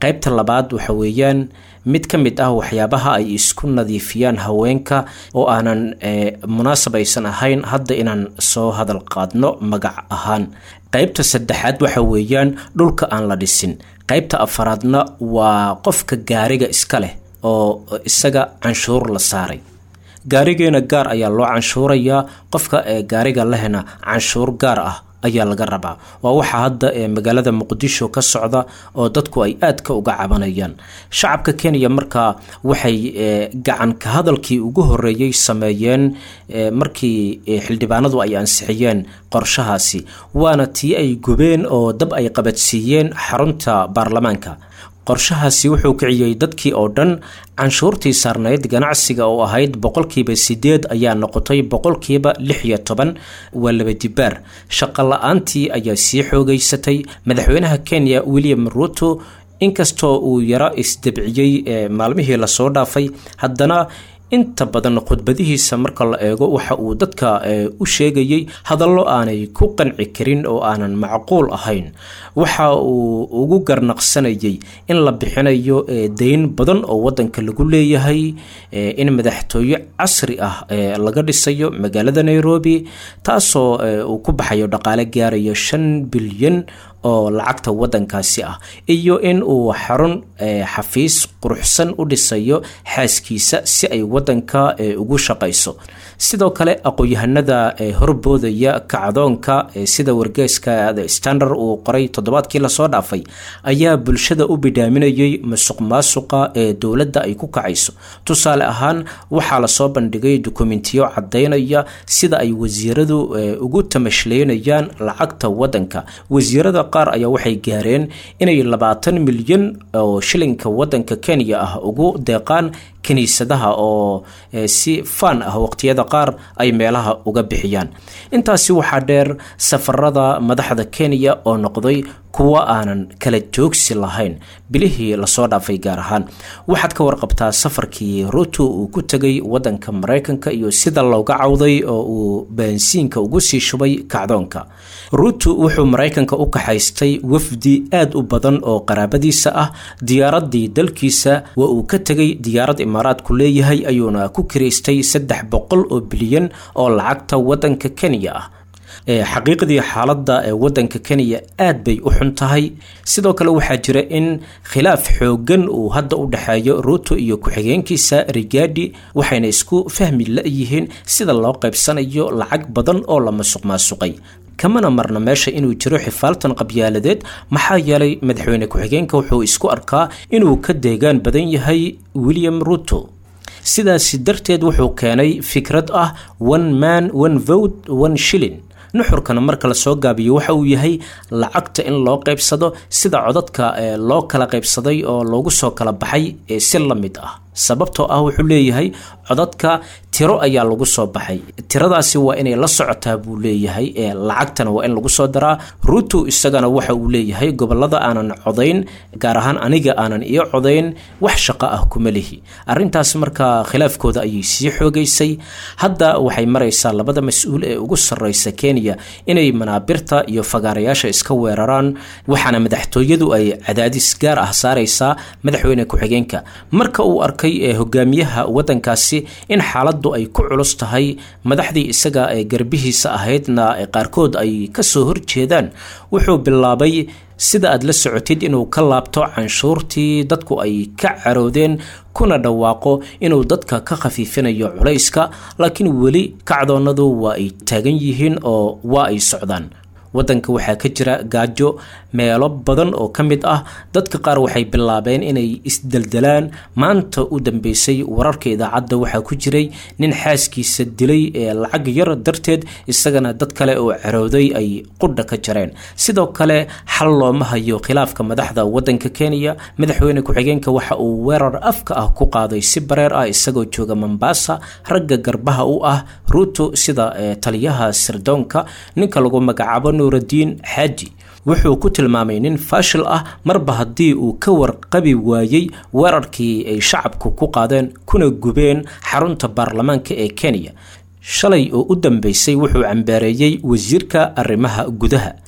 Speaker 8: qaybta labaad waxa weeyaan mid ka mid ah waxyaabaha ay isku nadiifiyaan haweenka oo aanan munaasab aysan ahayn hadda inaan soo hadal qaadno magac ahaan qaybta saddexaad waxa weeyaan dhulka aan la dhisin qaybta afaraadna waa qofka gaariga iska leh oo isaga canshuur la saaray gaarigeena gaar ayaa loo canshuurayaa qofka ee gaariga lehna canshuur gaar ah ayaa laga rabaa waa waxa hadda ee magaalada muqdisho ka socda oo dadku ay aadka uga cabanayaan shacabka kenya markaa waxay gacanka hadalkii ugu horeeyey sameeyeen markii xildhibaanadu ay ansixiyeen qorshahaasi waana tii ay gubeen oo dab ay qabadsiiyeen xarunta baarlamaanka qorshahaasi wuxuu kiciyey dadkii oo dhan canshuurtii saarnayd ganacsiga oo ahayd boqolkiiba sideed ayaa noqotay boqolkiiba lix iyo toban waa laba dibaar shaqo la-aantii ayaa sii xoogeysatay madaxweynaha kenya william ruto inkastoo uu yaro isdebciyey maalmihii lasoo dhaafay haddana inta badan khudbadihiisa marka la eego waxa uu dadka u sheegayey hadallo aanay ku qanci karin oo aanan macquul ahayn waxa uu ugu garnaqsanayay in la bixinayo dayn badan oo wadanka lagu leeyahay in madaxtooye casri ah laga dhisayo magaalada nairobi taasoo uu ku baxayo dhaqaale gaarayo shan bilyan oo lacagta wadankaasi ah iyo in uu xarun xafiis quruxsan u dhisayo xaaskiisa si ay wadanka ugu shaqayso sidoo kale aqoon-yahanada horboodaya kacdoonka sida wargeeska the standard uu qoray toddobaadkii lasoo dhaafay ayaa bulshada u bidhaaminayay musuq maasuqa ee dowladda ay ku kacayso tusaale ahaan waxaa lasoo bandhigay dukumentiyo cadaynaya sida ay wasiiradu ugu tamashleynayaan lacagta wadanka wasiirada qaar ayaa waxay gaareen inay labaatan milyan oo shilinka wadanka kenya ah ugu deeqaan kiniisadaha oo si faan ah waqtiyada qaar ay meelaha uga bixiyaan intaasi waxaa dheer safarada madaxda kenya oo noqday kuwa aanan kala joogsi lahayn bilihii lasoo dhaafay gaar ahaan waxaad ka warqabtaa safarkii ruto uu ku tegay wadanka maraykanka iyo sida looga cawday oo uu baansiinka ugu sii shubay kacdoonka ruto wuxuu maraykanka u kaxaystay wafdi aad u badan oo qaraabadiisa ah diyaaradii dalkiisa waa uu ka tegay diyaarad imaaraadku leeyahay ayuuna ku kiraystay saddex boqol oo bilyan oo lacagta wadanka kenya ah xaqiiqdii xaaladda ee wadanka kenya aad bay u xun tahay sidoo kale waxaa jira in khilaaf xoogan uu hadda u dhexeeyo ruto iyo ku-xigeenkiisa rigadi waxayna isku fahmi la-yihiin sida loo qaybsanayo lacag badan oo la masuq maasuqay kamana marna meesha inuu jiro xifaaltan qabyaaladeed maxaa yeelay madaxweyne ku-xigeenka wuxuu isku arkaa inuu ka deegaan badan yahay william ruto sidaasi darteed wuxuu keenay fikrad ah one man one vote one shilling nuxurkana marka lasoo gaabiyo waxa uu yahay lacagta in loo qaybsado sida codadka loo kala qaybsaday oo loogu soo kala baxay si la mid ah sababtoo ah wuxuu leeyahay codadka tiro ayaa lagu soo baxay tiradaasi waa inay la socotaa buu leeyahay lacagtana waa in lagu soo daraa ruto isagana waxa uu leeyahay gobolada aanan codayn gaar ahaan aniga aanan iyo codayn wax shaqo ah kuma lihi arintaas markaa khilaafkooda ayay sii xoogeysay hadda waxay maraysaa labada mas-uul ee ugu sareysa kenya inay manaabirta iyo fagaarayaasha iska weeraraan waxaana madaxtooyadu ay cadaadis gaar ah saareysaa madaxweyne ku-xigeenka marka uu arkay ee hogaamiyaha wadankaasi in xaaladdu ay ku culus tahay madaxdii isaga ee garbihiisa ahaydna qaarkood ay kasoo horjeedaan wuxuu bilaabay sida aad la socotid inuu ka laabto canshuurtii dadku ay ka caroodeen kuna dhawaaqo inuu dadka ka khafiifinayo culayska laakiin weli kacdoonadu waa ay taagan yihiin oo waa ay socdaan wadanka waxaa ka jira gaajo meelo badan oo ka mid ah dadka qaar waxay bilaabeen inay isdeldelaan maanta u dambeysay wararka idaacadda waxaa ku jiray nin xaaskiisa dilay ee lacag yar darteed isagana dad kale oo carooday ay qudha ka jareen sidoo kale xal looma hayo khilaafka madaxda wadanka kenya madaxweyne ku-xigeenka waxa uu weerar afka ah ku qaaday si bareer ah isagoo jooga mombasa ragga garbaha u ah ruto sida taliyaha sirdoonka ninka lagu magacaabo nuuraddiin xaaji wuxuu ku tilmaamay nin faashil ah marba haddii uu ka warqabi waayey weerarkii ay shacabku ku qaadeen kuna gubeen xarunta baarlamaanka ee kenya shalay oo u dambeysay wuxuu cambaareeyey wasiirka arrimaha gudaha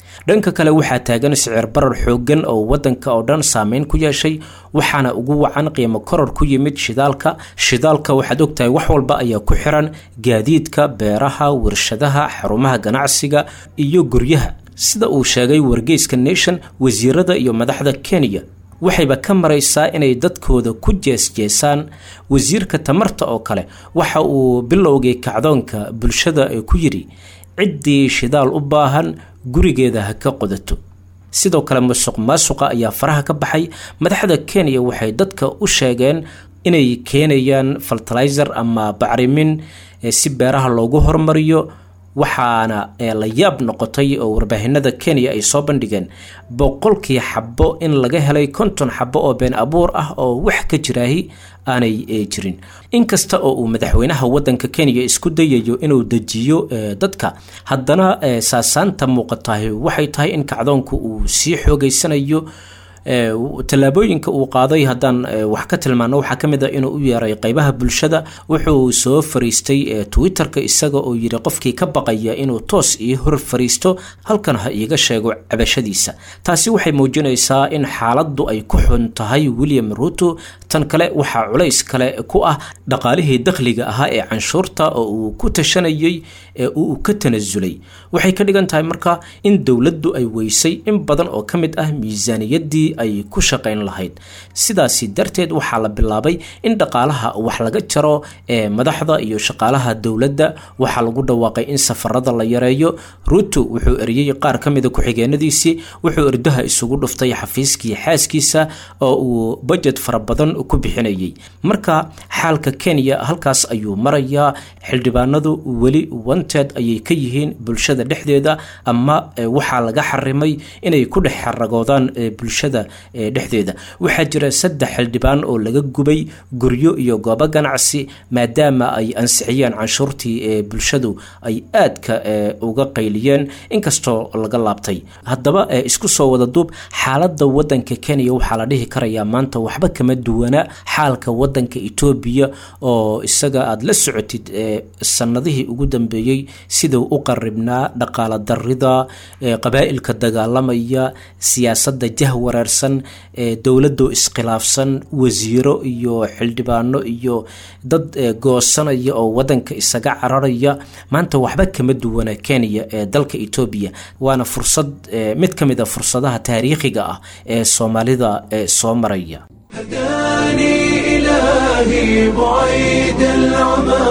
Speaker 8: dhanka kale waxaa taagan sicir barar xooggan oo waddanka oo dhan saameyn ku yeeshay waxaana ugu wacan qiimo koror ku yimid shidaalka shidaalka waxaad ogtahay wax walba ayaa ku xiran gaadiidka beeraha warshadaha xarumaha ganacsiga iyo guryaha sida uu sheegay wargeyska nation wasiirada iyo madaxda kenya waxayba ka maraysaa inay dadkooda ku jeesjeesaan wasiirka tamarta oo kale waxa uu bilowgay kacdoonka bulshada ee ku yidhi ciddii shidaal u baahan gurigeeda ha ka qodato sidoo kale musuq maasuqa ayaa faraha ka baxay madaxda kenya waxay dadka u sheegeen inay keenayaan fertilizer ama bacrimin si beeraha loogu hormariyo waxaana la yaab noqotay oo warbaahinada kenya ay soo bandhigeen boqolkii xabo in laga helay konton xabo oo been abuur ah oo wax ka jiraahi aanay jirin inkasta oo uu madaxweynaha wadanka kenya isku dayayo inuu dejiyo dadka haddana saasaanta muuqatahay waxay tahay in kacdoonku uu sii xoogeysanayo tallaabooyinka uu qaaday haddaan wax ka tilmaano waxaa ka mid a inuu u yeeray qeybaha bulshada wuxuu soo fariistay twitter-ka isaga oo yidhi qofkii ka baqaya inuu toos ii hor fariisto halkan ha iiga sheego cabashadiisa taasi waxay muujinaysaa in xaaladdu ay ku xun tahay william ruto tan kale waxaa culays kale ku ah dhaqaalihii dakhliga ahaa ee canshuurta oo uu ku tashanayay ee uu ka tanasulay waxay ka dhigan tahay marka in dowladdu ay weysay in badan oo ka mid ah miisaaniyaddii ay ku shaqayn lahayd sidaasi darteed waxaa la bilaabay in dhaqaalaha wax laga jaro ee madaxda iyo shaqaalaha dowladda waxaa lagu dhawaaqay in safarada la yareeyo ruto wuxuu eriyey qaar ka mida ku-xigeenadiisii wuxuu erdaha isugu dhuftay xafiiskii xaaskiisa oo uu bajet fara badan ku bixinayay marka xaalka kenya halkaas ayuu marayaa xildhibaanadu weli wanted ayay ka yihiin bulshada dhexdeeda ama waxaa laga xarimay inay ku dhex xaragoodaan bulshada dhexdeeda waxaa jira saddex xildhibaan oo laga gubay guryo iyo goobo ganacsi maadaama ay ansixiyeen canshuurtii ee bulshadu ay aadka uga qayliyeen inkastoo laga laabtay haddaba isku soo wada duub xaaladda wadanka kenya waxaa la dhihi karayaa maanta waxba kama duwana xaalka wadanka etoobiya oo isaga aada la socotid sanadihii ugu dambeeyey siduu u qaribnaa dhaqaala darida qabaa'ilka dagaalamaya siyaasadda jah wareersan dowladoo iskhilaafsan wasiiro iyo xildhibaano iyo dad goosanaya oo wadanka isaga cararaya maanta waxba kama duwana kenya ee dalka etoobiya waana fursad mid ka mid a fursadaha taariikhiga ah ee soomaalida soo maraya
Speaker 1: هداني إلهي بعيد العمى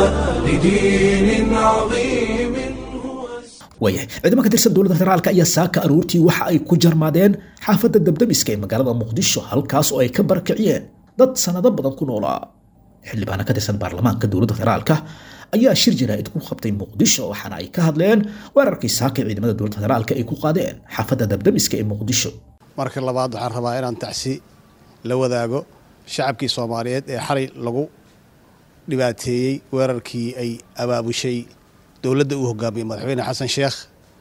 Speaker 1: لدين عظيم هو
Speaker 2: waayahay ciidamo ka tirsan dowladda federaalka ayaa saaka aroortii waxa ay ku jarmaadeen xaafadda dabdamiska ee magaalada muqdisho halkaas oo ay ka barakiciyeen dad sanado badan ku noolaa xildhibaano ka tirsan baarlamaanka dowladda federaalka ayaa shir jaraa'id ku qabtay muqdisho waxaana ay ka hadleen weerarkii saaka ee ciidamada dowladda federaalka ay ku qaadeen xaafadda dabdamiska ee muqdisho
Speaker 9: marka labaad waxaan rabaa inaan tacsi la wadaago shacabkii soomaaliyeed ee xalay lagu dhibaateeyey weerarkii ay abaabushay dowladda uu hogaamiyey madaxweyne xasan sheekh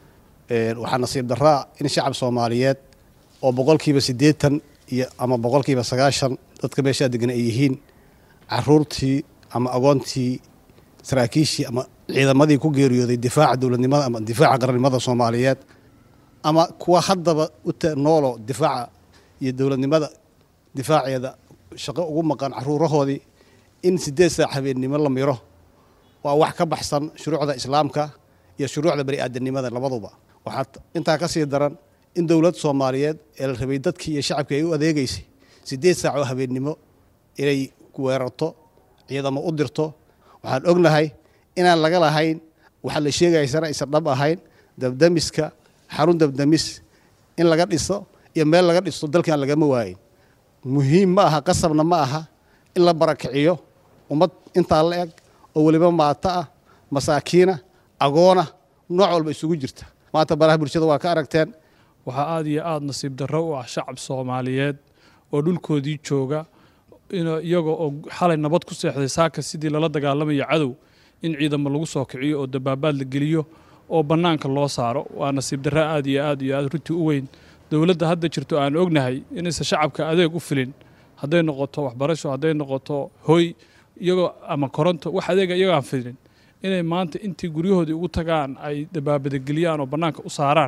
Speaker 9: waxaa nasiib daraa in shacab soomaaliyeed oo boqolkiiba siddeetan iyo ama boqolkiiba sagaashan dadka meeshaa degan ay yihiin caruurtii ama agoontii saraakiishii ama ciidamadii ku geeriyooday difaaca dowladnimada ama difaaca qarannimada soomaaliyeed ama kuwa haddaba u noolo difaaca iyo dowladnimada difaaceeda shaqo ugu maqan caruurahoodii in siddeed saac habeennimo la miro waa wax ka baxsan shuruucda islaamka iyo shuruucda bani aadanimada labaduba waxaa intaa ka sii daran in dowlad soomaaliyeed ee la rabay dadkii iyo shacabkii ay u adeegaysay siddeed saac oo habeennimo inay weerarto ciidamo u dirto waxaan ognahay inaan laga lahayn waxaa la sheegaysana aysan dhab ahayn dabdamiska xarun dabdamis in laga dhiso iyo meel laga dhisto dalkan lagama waayin muhiim ma aha qasabna ma aha in la barakiciyo ummad intaa la eg oo weliba maato ah masaakiina agoona nooc walba isugu jirta maanta baraha bulshada waa ka aragteen
Speaker 10: waxaa aada iyo aada nasiib darro u ah shacab soomaaliyeed oo dhulkoodii jooga iyaga oo xalay nabad ku seexday saaka sidii lala dagaalamayo cadow in ciidamo lagu soo kiciyo oo dabaabaad la geliyo oo bannaanka loo saaro waa nasiib darro aada iyo aad iyo aad runtii u weyn dowladda hadda jirto aan ognahay inaysan shacabka adeeg u filin hadday noqoto waxbarasho hadday noqoto hoy iyagoo ama koronto wax adeega iyagoo aan filin inay maanta intii guryahoodii ugu tagaan ay dabaabadageliyaan oo bannaanka u saaraan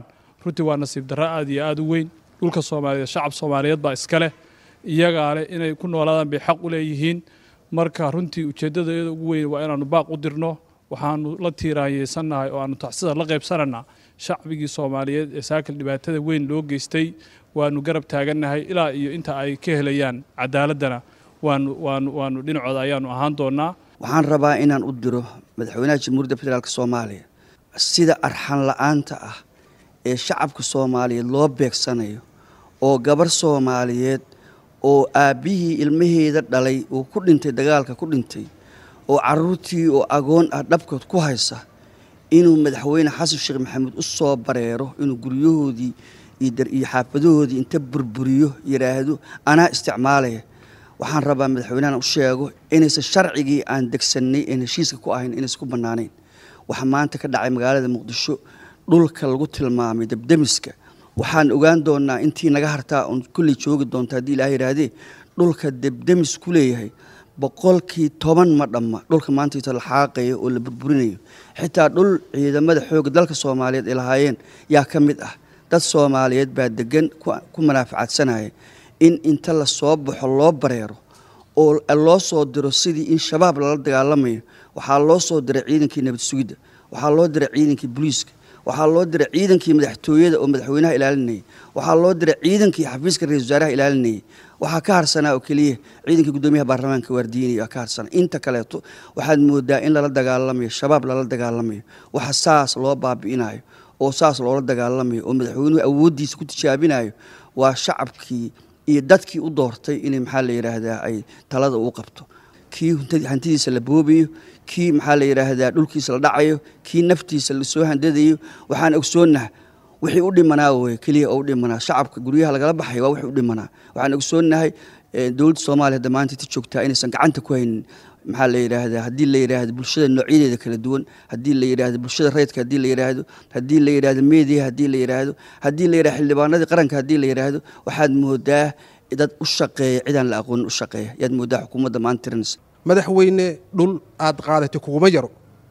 Speaker 10: runtii waa nasiib darro aad iyo aad u weyn dhulka soomaaliyeed shacab soomaaliyeed baa iska leh iyagaa leh inay ku noolaadaan bay xaq u leeyihiin marka runtii ujeeddadayada ugu weyn waa inaannu baaq u dirno waxaanu la tiiraanyeysannahay oo aanu tacsida la qaybsananaa shacbigii soomaaliyeed ee saakil dhibaatada weyn loo geystay waanu garab taagannahay ilaa iyo inta ay ka helayaan cadaaladdana waanu waanu waanu dhinacooda ayaanu ahaan doonnaa
Speaker 11: waxaan rabaa inaan u diro madaxweynaha jamhuuriyadda federaalk soomaaliya sida arxan la-aanta ah ee shacabka soomaaliyeed loo beegsanayo oo gabar soomaaliyeed oo aabbihii ilmaheeda dhalay uu ku dhintay dagaalka ku dhintay oo caruurtii oo agoon ah dhabkood ku haysa inuu madaxweyne xasan sheekh maxamuud u soo bareero inuu guryahoodii iyo xaafadahoodii inta burburiyo yidhaahdo anaa isticmaalaya waxaan rabaa madaxweynahan u sheego inaysan sharcigii aan degsannay een heshiiska ku ahayn inaysan ku bannaanayn waxaa maanta ka dhacay magaalada muqdisho dhulka lagu tilmaamay debdemiska waxaan ogaan doonaa intii naga hartaa oon kulley joogi doonta haddii ilaah yidhaahdee dhulka debdemis ku leeyahay boqolkii toban ma dhamma dhulka maanta la xaaqayo oo la burburinayo xitaa dhul ciidamada xoogga dalka soomaaliyeed ay lahaayeen yaa ka mid ah dad soomaaliyeed baa degan ku manaafacaadsanaya in inta la soo baxo loo bareero oo loo soo diro sidii in shabaab lala dagaalamayo waxaa loo soo diray ciidankii nabad sugidda waxaa loo diray ciidankii booliiska waxaa loo diray ciidankii madaxtooyada oo madaxweynaha ilaalinayay waxaa loo diray ciidankii xafiiska ra-isul wasaaraha ilaalinayay waxaa ka harsanaa oo keliya ciidankii guddoomiyaha baarlamaanka waardiinaya ka harsanaa inta kaleeto waxaad moodaa in lala dagaalamayo shabaab lala dagaalamayo waxa saas loo baabi'inayo oo saas loola dagaalamayo oo madaxweynuhu awooddiisa ku tijaabinayo waa shacabkii iyo dadkii u doortay inay maxaa la yidhaahdaa ay talada uu qabto kii hantidiisa la boobayo kii maxaa la yidhaahdaa dhulkiisa la dhacayo kii naftiisa lasoo handadayo waxaan ogsoonnaha wixii u dhimanaa wey keliya oo u dhimanaa shacabka guryaha lagala baxay waa wixii u dhimanaa waxaan ogsoonnahay dowladda soomaaliya hadda maanta inta joogtaa inaysan gacanta ku haynin maxaa la yidhaahdaa haddii la yidhaahdo bulshada noocyadeeda kala duwan haddii la yidhaahdo bulshada rayidka haddii la yidhaahdo haddii la yidhaahdo meediya haddii la yidhaahdo haddii la yidhahdo xildhibaanadii qaranka haddii la yidhaahdo waxaad moodaa dad u shaqeeya cidaan la aqoonin u shaqeeya yaad moodaa xukuumadda maanta tirinaysa
Speaker 12: madaxweyne dhul aad qaadatay kuguma yaro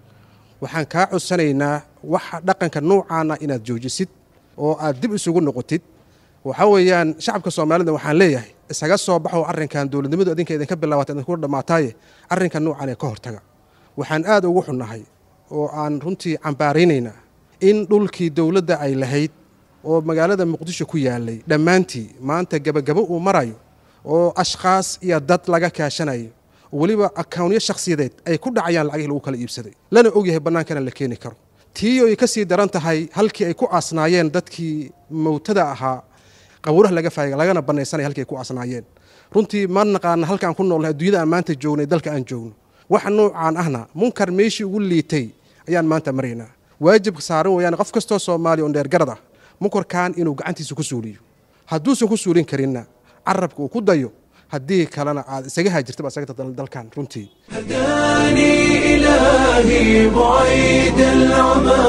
Speaker 12: waxaan kaa codsanaynaa waxa dhaqanka noocaana inaad joojisid oo aad dib isugu noqotid waxa weeyaan shacabka soomaalida waxaan leeyahay isaga soo baxoo arrinkan dowladnimadu idinka idinka bilaabatay idinku dhammaataaye arrinka noocan ee ka hortaga waxaan aad ugu xunnahay oo aan runtii cambaaraynaynaa in dhulkii dowladda ay lahayd oo magaalada muqdisho ku yaalay dhammaantii maanta gebagabo uu marayo oo ashkhaas iyo dad laga kaashanayo weliba akawnyo shakhsiyadeed ay ku dhacayaan lacagihii lagu kala iibsaday lana ogyahay bannaankana la keeni karo tii ay ka sii daran tahay halkii ay ku aasnaayeen dadkii mowtada ahaa qabuuraha laga faayay lagana banaysanaya halkii ay ku aasnaayeen runtii ma naqaana halkaan ku noolnahay adduunyada aan maanta joognay dalka aan joogno waxa noocaan ahna munkar meeshii ugu liitay ayaan maanta maraynaa waajibka saaran weeyaan qof kastoo soomaaliya oo dheergarad ah munkarkan inuu gacantiisa ku suuliyo hadduusan ku suulin karinna carabka uu ku dayo haddii kalena aad isaga haajirtaba isaga dalkan runtii
Speaker 1: هداني إلهي بعيد العمى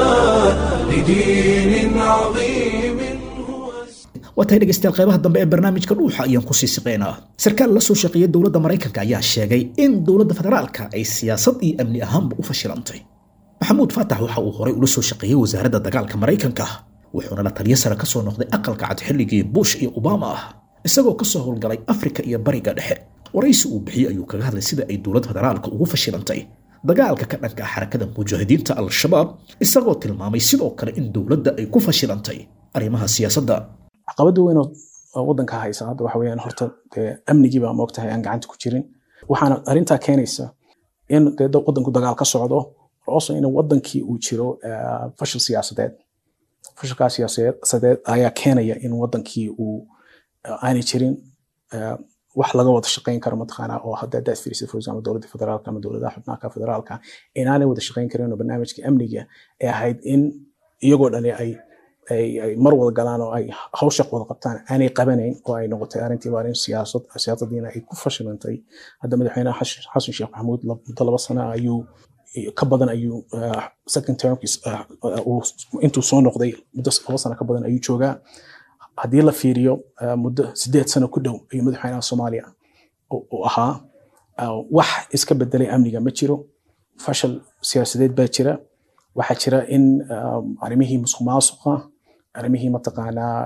Speaker 1: لدين عظيم
Speaker 2: waa tahay dhegaystayaal qaybaha dambe ee barnaamijka dhuuxa ayaan kusii siqeynaa sarkaal la soo shaqeeya dowladda maraykanka ayaa sheegay in dowladda federaalka ay siyaasad iyo amni ahaanba u fashilantay maxamuud faatax waxa uu horay ula soo shaqeeyey wasaaradda dagaalka maraykanka wuxuuna la taliyo sare ka soo noqday aqalka cad xilligii bush iyo obama ah isagoo ka soo howlgalay afrika iyo bariga dhexe waraysi uu bixiyey ayuu kaga hadlay sida ay dowladda federaalka ugu fashilantay dagaalka ka dhanka ah xarakada mujaahidiinta al-shabaab isagoo tilmaamay sidoo kale in dowladda ay ku fashilantay arrimaha siyaasadda
Speaker 13: caqabada weyn oo wadanka haysa hadda waxa weeyaan horta dee amnigii baa moogtahay aan gacanta ku jirin waxaana arrintaa keenaysa in dee wadanku dagaal ka socdo also in wadankii uu jiro fashil siyaasadeed fashilkaa siyaasadeed ayaa keenaya in wadankii uu aanay jirin wax laga wada shaqayn karo mataqaanaa oo hadda hadaad fiirisid for example dowladda federaalka ama dowladaha xubnaha federaalka inaanay wada shaqayn karin oo barnaamijka amniga ee ahayd in iyagoo dhani ay ay mar wada galaan oo ay hawsha wada qabtaan aanay qabanayn oo ay noqotay arrintiiba arrin siyaasad siyaasadiina ay ku fashilantay hadda madaxweynaha xasan sheekh maxamuud muddo laba sano ayuu ka badan ayuu second termkiis intuu soo noqday muddo laba sano ka badan ayuu joogaa haddii la fiiriyo muddo sideed sano ku dhow ayuu madaxweynaha soomaaliya u ahaa wax iska bedelay amniga ma jiro fashil siyaasadeed baa jira waxaa jira in arrimihii musuq maasuqa arrimihii mataqaanaa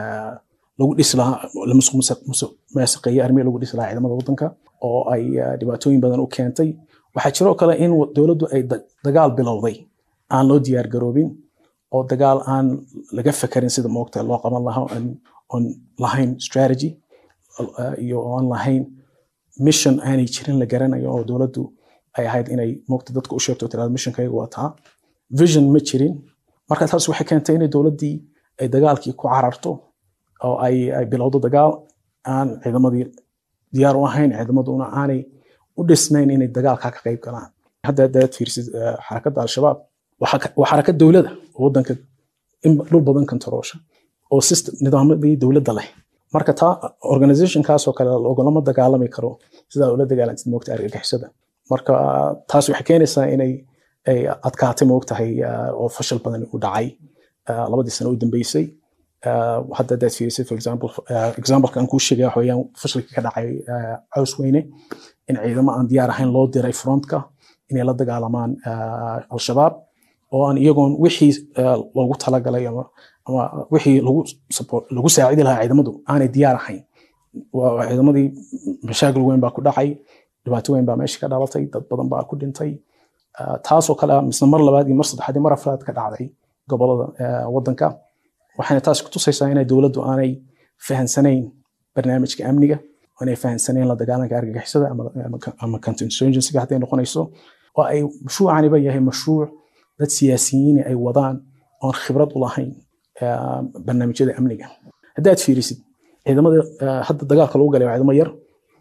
Speaker 13: lagu dhisi lahaa la musuqmaasuqeeyey arrimihii lagu dhisi lahaa ciidamada waddanka oo ay dhibaatooyin badan u keentay waxaa jiroo kale in dowladdu ay dagaal bilowday aan loo diyaar garoobin oo dagaal aan laga fekerin sida moogta loo qaban lahaa oon lahayn strategy iyo oon lahayn mission aanay jirin la garanayo oo dowladdu ay ahayd inay moogta dadka u sheegto tirada missionkayga waa taa vision ma jirin marka taas waxay keentay inay dowladdii ay dagaalkii ku cararto oo ay ay bilowdo dagaal aan ciidamadii diyaar u ahayn ciidamaduna aanay u dhisnayn inay dagaalkaa ka qayb galaan hadda hadaad fiirsid xarakadda al-shabaab waa xarakad dowlada oo waddanka in dhul badan kantaroosha oo system nidaamadii dowladda leh marka taa organizationkaasoo kale logolama dagaalami karo sidaa ula dagaalantid moogta argagixisada marka taas waxay keenaysaa inay ay adkaatay moogtahay oo fashil badan u dhacay labadii sano u dambeysay hadda hadaad fiirisid for example exampleka aan kuu sheegaya waxa weeyaan fashilkii ka dhacay caws weyne in ciidamo aan diyaar ahayn loo diray frontka inay la dagaalamaan al-shabaab oo aan iyagoon wixii loogu talagalay ama ama wixii lagu support lagu saacidi lahaa ciidamadu aanay diyaar ahayn ciidamadii mashaakil weyn baa ku dhacay dhibaato weyn baa meesha ka dhalatay dad badan baa ku dhintay taasoo kale misna mar labaad iyo mar saddexaad iyo mar afraad ka dhacday gobolada waddanka waxayna taas ku tusaysaa inay dowladdu aanay fahansanayn barnaamijka amniga aanay fahansanayn la dagaalanka argagixisada ama counterinsurgencyga hadday noqonayso oo ay mashruucaniba yahay mashruuc dad siyaasiyiin ay wadaan oon khibrad u lahayn barnaamijyada amniga haddaad fiirisid ciidamada hadda dagaalka lagu galay waa ciidamo yar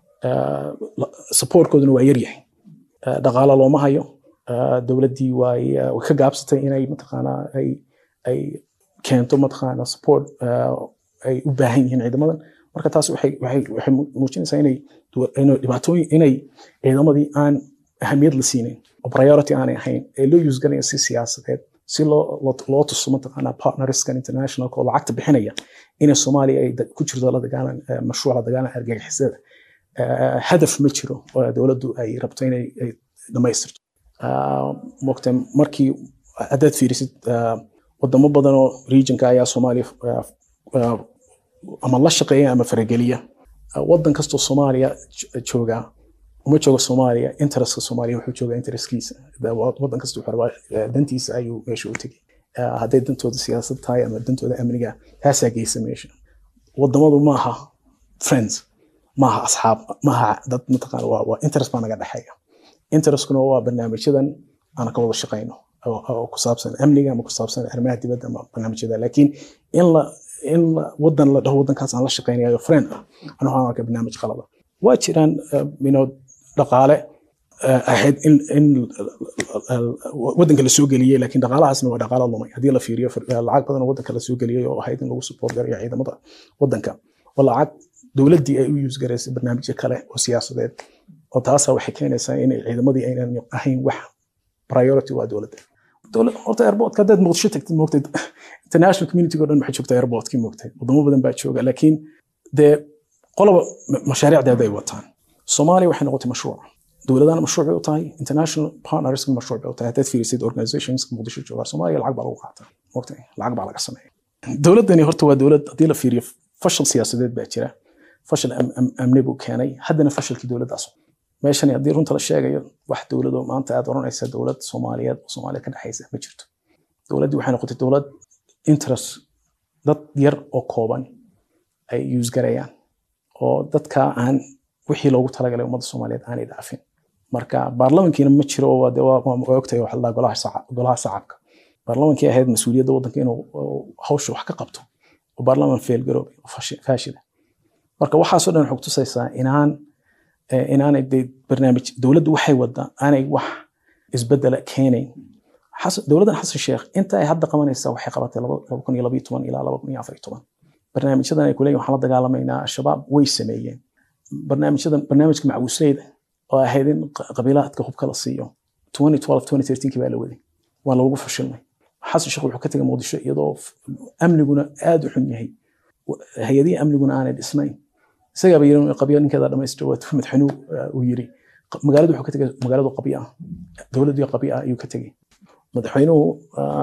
Speaker 13: supportkooduna waa yar yahay dhaqaalo looma hayo dowladdii way ka gaabsatay inay mataqaanaa ay ay keento mataqaana support ay u baahan yihiin ciidamadan marka taas waxay waxay waxay muujinaysaa inay inay dhibaatooyin inay ciidamadii aan ahamiyad la siinin oo priority aanay ahayn ee loo use garaya si siyaasadeed si loo loo tuso mataqaana partnerskan internationalka oo lacagta bixinaya inay soomaaliya ay ku jirto la dagaalan mashruuc la dagaalan argagixisada hadaf ma jiro oo dowladdu ay rabto inay dhamaystirto mogta markii haddaad fiirisid wadamo badan oo regionka ayaa soomaaliya ama la shaqeeya ama farageliya wadan kastoo soomaaliya jooga uma jooga soomaaliya interestka soomaaliya wuxuu jooga interestkiisa wadan kasta wuxuu rabaa dantiisa ayuu meesha u tegay hadday dantooda siyaasad tahay ama dantooda amniga taasaa geysa meesha wadamadu maaha friends maaha asxaab maaha dad mataqaana waa interest baa naga dhexeeya interestkuna waa barnaamijyadan aan ka wada shaqayno oo ku saabsan amniga ama ku saabsan arrimaha dibadda ama barnaamijyada laakiin in la in wadan la dhaho wadankaas aan la shaqaynayo friend ah anu waxaan arkaa barnaamij qalada waa jiraan you dhaqaale ahayd in in wadanka la soo geliyey laakiin dhaqaalahaasna waa dhaqaalo lumay haddii la fiiriyo lacag badan oo wadanka la soo geliyey oo ahayd in lagu support garayo ciidamada wadanka oo lacag dowladdii ay u use garaysay barnaamijyo kale oo siyaasadeed oo taasa waxay keenaysaa in ciidamadii aynan ahayn wax priority waa dowladda dowlad horta airportka haddaad muqdisho tagtid moogtay international community oo dhan waxay joogtaa airportkii moogtay wadamo badan baa jooga laakiin dee qoloba mashaariicdeeda ay wataan soomaaliya waxay noqotay mashruuc dowladana mashruuc bay u tahay international partnerska mashruuc bay u tahay haddaad fiirisid organizations muqdisho jooga soomaaliya lacag baa lagu qaataa moogtay lacag baa laga sameeya dowladdani horta waa dowlad haddii la fiiriyo fashil siyaasadeed baa jira fashil amni buu keenay haddana fashilkii dowladdaas meeshani haddii runta la sheegayo wax dowladoo maanta aad oranaysa dowlad soomaaliyeed oo soomaaliya ka dhexaysa ma jirto dowladdii waxay noqotay dowlad interest dad yar oo kooban ay use garayaan oo dadka aan wixii loogu talagalay ummadda soomaaliyeed aanay dhaafin marka baarlamankiina ma jiro waa ogtahay waxa la golaha sacabka baarlamankii ahayd mas-uuliyadda waddanka inuu hawsha wax ka qabto oo baarlaman feelgaroobay oo faashila marka waxaasoo dhan waxay kutusaysaa inaan inaanay de barnaamij dowladdu waxay waddaa aanay wax isbedela keenayn dowladdan xasan sheekh inta ay hadda qabanaysaa waxay qabatay laba kun iyo labayo toban ilaa laba kun iyo afar iyo toban barnaamijyadan ay kuleeyihin waxaan la dagaalamaynaa al-shabaab way sameeyeen barnaamijyadan barnaamijka macbuusleyda oo ahayd in qabiilaadka hubka la siiyo twenty twelve twenty thirteenkii baa la waday waa loogu fashilmay xasan sheekh wuxuu ka tegay muqdisho iyadoo amniguna aad u xun yahay hay-adihii amniguna aanay dhisnayn isagaaba yiri qabyo ninkeeda dhamaystiro waa madaxweynuhu uu yiri magaaladu wuxuu ka tegay magaaladu qabyo ah dowladdu qabyo ah ayuu ka tegay madaxweynuhu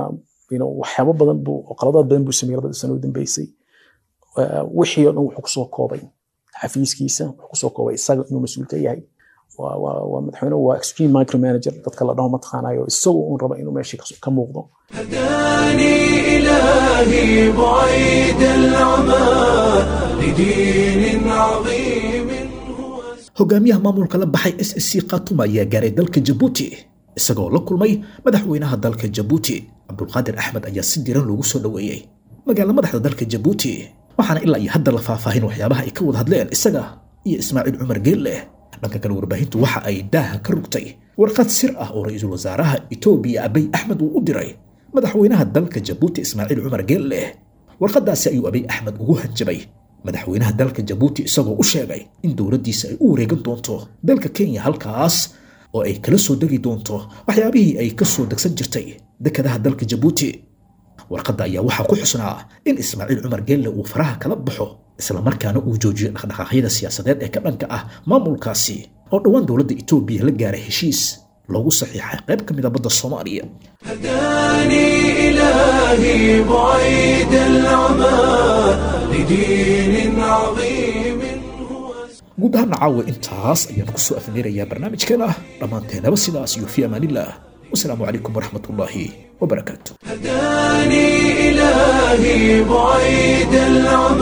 Speaker 13: you know, waxyaabo badan buu oo qaladaad badan buu sameeyey labadii sano u dambeysay Eh, wixii oo dhan wuxuu kusoo koobay xafiiskiisa wuxuu kusoo koobay isaga inuu mas-uul ka yahay waa waa waa madaxweyne waa extreme micromanager dadka la dhaho mataqaanayo isagu uun raba inuu meeshii ka- ka muuqdo
Speaker 1: هداني إلهي بعيد العمى لدين عظيم
Speaker 2: hogaamiyaha maamulka la baxay s s c khatuma ayaa gaaray dalka jabuuti isagoo la kulmay madaxweynaha dalka jabuuti cabdulqaadir axmed ayaa si diran loogu soo dhoweeyey magaala madaxda dalka jabuuti waxaana ilaa iyo hadda la faahfaahin waxyaabaha ay ka wada hadleen isaga iyo ismaaciil cumar geelle dhanka kale warbaahintu waxa ay daaha ka rugtay warqad sir ah oo ra-iisul wasaaraha etoobiya abiy axmed uu u diray madaxweynaha dalka jabuuti ismaaciil cumar geelle warqadaasi ayuu abiy axmed ugu hanjabay madaxweynaha dalka jabuuti isagoo u sheegay in dowladdiisa ay u wareegan doonto dalka kenya halkaas oo ay kala soo degi doonto waxyaabihii ay ka soo degsan jirtay dekedaha dalka jabuuti warqadda ayaa waxaa ku xusnaa in ismaaciil cumar geelle uu faraha kala baxo islamarkaana uu joojiyo dhaqdhaqaaqyada siyaasadeed ee ka dhanka ah maamulkaasi oo dhowaan dowladda etoobiya la gaaray heshiis loogu saxiixay qayb ka mid a badda soomaaliya
Speaker 1: هداني إلهي بعيد العمى لدين عظيم
Speaker 2: guud ahaan caawa intaas ayaan ku soo afmeerayaa barnaamijkeena dhammaanteenaba sidaas iyo fi amaanillah wasalaamu calaykum waraxmatullaahi wabarakaatu
Speaker 1: هداني إلهي بعيد العمى